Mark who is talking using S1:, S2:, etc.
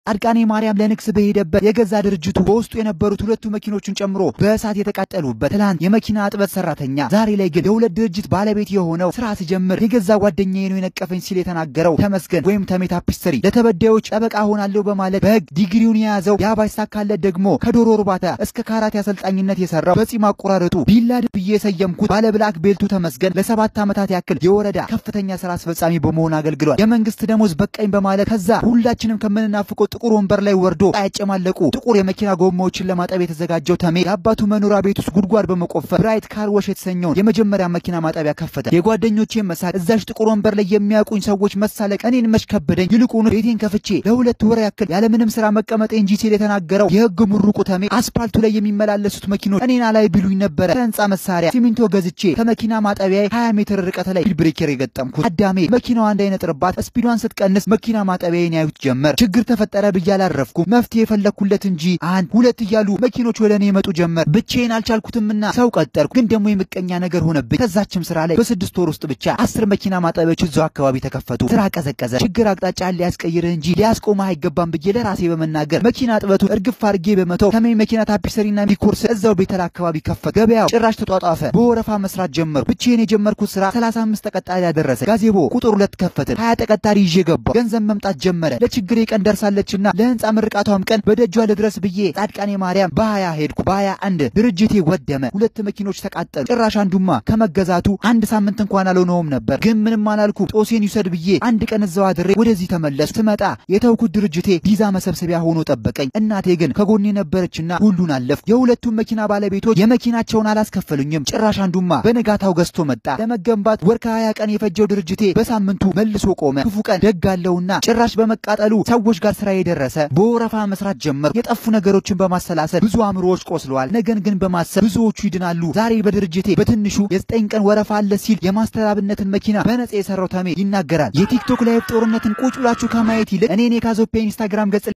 S1: ጻድቃኔ ማርያም ለንግስ በሄደበት የገዛ ድርጅቱ በውስጡ የነበሩት ሁለቱ መኪኖችን ጨምሮ በእሳት የተቃጠሉበት ትላንት የመኪና እጥበት ሰራተኛ ዛሬ ላይ ግን የሁለት ድርጅት ባለቤት የሆነው ስራ ሲጀምር የገዛ ጓደኛዬ ነው የነቀፈኝ ሲል የተናገረው ተመስገን ወይም ተሜ ታፒስተሪ ለተበዳዮች ጠበቃ ሆናለሁ በማለት በህግ ዲግሪውን የያዘው ያ ባይሳካለት ደግሞ ከዶሮ እርባታ እስከ ካራቴ አሰልጣኝነት የሰራው በጺም አቆራረጡ ቢላድ ብዬ የሰየምኩት ባለ ብላክ ቤልቱ ተመስገን ለሰባት ዓመታት ያክል የወረዳ ከፍተኛ ስራ አስፈጻሚ በመሆን አገልግሏል። የመንግስት ደሞዝ በቃኝ በማለት ከዛ ሁላችንም ከምንናፍቀው ጥቁር ወንበር ላይ ወርዶ ያጨማለቁ ጥቁር የመኪና ጎማዎችን ለማጠብ የተዘጋጀው ተሜ የአባቱ መኖሪያ ቤት ውስጥ ጉድጓድ በመቆፈር ብራይት ካር ወሽ የተሰኘውን የመጀመሪያ መኪና ማጠቢያ ከፈተ። የጓደኞቼን መሳቅ እዛሽ ጥቁር ወንበር ላይ የሚያውቁኝ ሰዎች መሳለቅ እኔን መች ከበደኝ። ይልቁኑ ቤቴን ከፍቼ ለሁለት ወር ያክል ያለምንም ስራ መቀመጤ እንጂ ሲል የተናገረው የህግ ምሩቁ ተሜ አስፓልቱ ላይ የሚመላለሱት መኪኖች እኔን አላይ ቢሉኝ ነበረ ከህንፃ መሳሪያ ሲሚንቶ ገዝቼ ከመኪና ማጠቢያ 20 ሜትር ርቀት ላይ ቢል ብሬከር የገጠምኩት አዳሜ መኪናዋ እንዳይነጥርባት ስፒዷን ስትቀንስ መኪና ማጠቢያዬን ያዩት ጀመር። ችግር ተፈጠረ ብዬ አላረፍኩም። መፍትሄ የፈለግኩለት እንጂ አንድ ሁለት እያሉ መኪኖች ወደ እኔ የመጡ ጀመር። ብቻዬን አልቻልኩትምና ሰው ቀጠርኩ። ግን ደግሞ የምቀኛ ነገር ሆነብኝ። ከዛችም ስራ ላይ በስድስት ወር ውስጥ ብቻ አስር መኪና ማጠቢያዎች እዛው አካባቢ ተከፈቱ። ስራ ቀዘቀዘ። ችግር አቅጣጫን ሊያስቀይርህ እንጂ ሊያስቆምህ አይገባም ብዬ ለራሴ በመናገር መኪና እጥበቱ እርግፍ አድርጌ በመተው ተሜ መኪና ታፒሰሪና ሚኮርስ እዛው ቤተል አካባቢ ከፈት። ገበያው ጭራሽ ተጧጧፈ። በወረፋ መስራት ጀመርኩ። ብቻዬን የጀመርኩት ስራ 35 ተቀጣሪ ያደረሰ። ጋዜቦ ቁጥር ሁለት ከፈትን። ሀያ ተቀጣሪ ይዤ ገባሁ። ገንዘብ መምጣት ጀመረ። ለችግሬ ቀን ደርሳለችና ለህንፃ ምርቃቷም ቀን በደጇ ልድረስ ብዬ ጻድቃኔ ማርያም በሀያ ሄድኩ። በሀያ አንድ ድርጅቴ ወደመ። ሁለት መኪኖች ተቃጠሉ። ጭራሽ አንዱማ ከመገዛቱ አንድ ሳምንት እንኳን አልሆነውም ነበር። ግን ምንም አላልኩ። ጦሴን ይውሰድ ብዬ አንድ ቀን እዛው አድሬ ወደዚህ ተመለስኩ። ስመጣ የተውኩት ድርጅቴ ቪዛ መሰብሰቢያ ሆኖ ጠበቀኝ። እናቴ ግን ከጎኔ ነበረችና ሁሉን አለፍኩ። የሁለቱም መኪና ባለቤቶች የመኪናቸውን አላስከፈሉኝም። ጭራሽ አንዱማ በነጋታው ገዝቶ መጣ። ለመገንባት ወር ከሀያ ቀን የፈጀው ድርጅቴ በሳምንቱ መልሶ ቆመ። ክፉ ቀን ደግ አለውና ጭራሽ በመቃጠሉ ሰዎች ጋር ስራ የደረሰ በወረፋ መስራት ጀመር። የጠፉ ነገሮችን በማሰላሰል ብዙ አእምሮዎች ቆስለዋል። ነገን ግን በማሰብ ብዙዎቹ ይድናሉ። ዛሬ በድርጅቴ በትንሹ የዘጠኝ ቀን ወረፋ አለ ሲል የማስተራብነትን መኪና በነጻ የሰራው ተሜ ይናገራል። የቲክቶክ ላይቭ ጦርነትን ቁጭ ብላችሁ ከማየት ይልቅ እኔን የካዞፔ ኢንስታግራም ገጽ